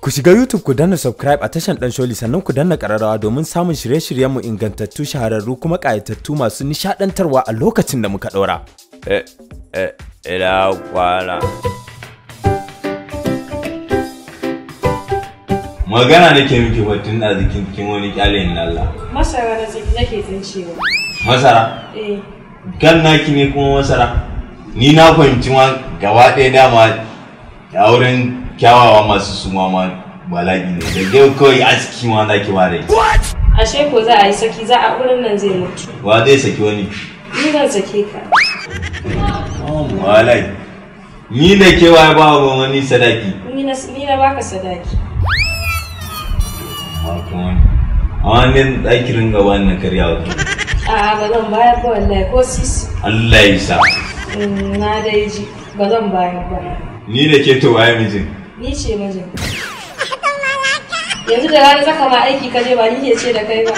Ku shiga YouTube ku danna subscribe a tashan Dan Sholi sannan ku danna ƙararrawa domin samun shirye-shiryenmu ingantattu shahararru kuma ƙayatattu masu nishaɗantarwa a lokacin da muka ɗora. Eh, eh, ina kwana. Magana nake miki batun da zikin kin wani kyale ni Allah. Masara na zaki nake tsincewa. Masara? Eh, Kan naki ne kuma masara? Ni na fahimci ma gaba ɗaya dama a wurin kyawawa masu suma ma bala'i ne. Da yau kawai aski ma za ki ware. ashe ko za a yi saki za a wurin nan zai mutu. Wa zai saki wani? Ni zan sake ka. Walai. Ni da kewaye ba wa wani sadaki. Ni na ni na baka sadaki. Amma kuma amma ne ɗaki ringa wannan karya wa A'a ba zan bayar ba wallahi ko sisi. Allah ya sa. Mm, Na dai ji ba zan bayar ba. Ni da ke to waye mijin. Ni ce mijin. Yanzu da rana zaka ma aiki ka je ba ni ke ce da kai ba.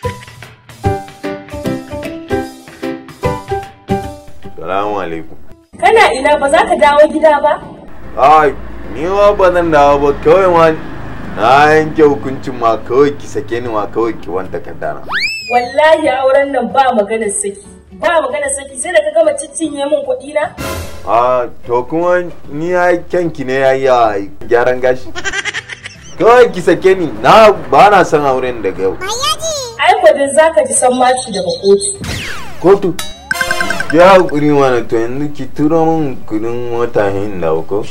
Salamu alaikum. Kana ina ba za ka dawo gida ba? Ai, ni ma ba zan dawo ba kawai ma na yanke hukuncin ma kawai ki sake ni ma kawai ki wanta kaddana. Wallahi auren nan ba maganar saki. Ba maganar saki sai da ka gama ciccinye min kuɗi na? A to kuma ni ya kyanki ne ya yi a gyaran gashi. Kawai ki sake ni na ba na son auren daga yau. Ai kwadin za ka ji san maci daga kotu. Kotu. Ya hakuri mana to yanzu ki turo min kudin mota hin da ko.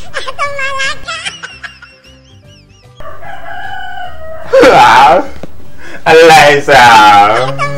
Allah ya sa.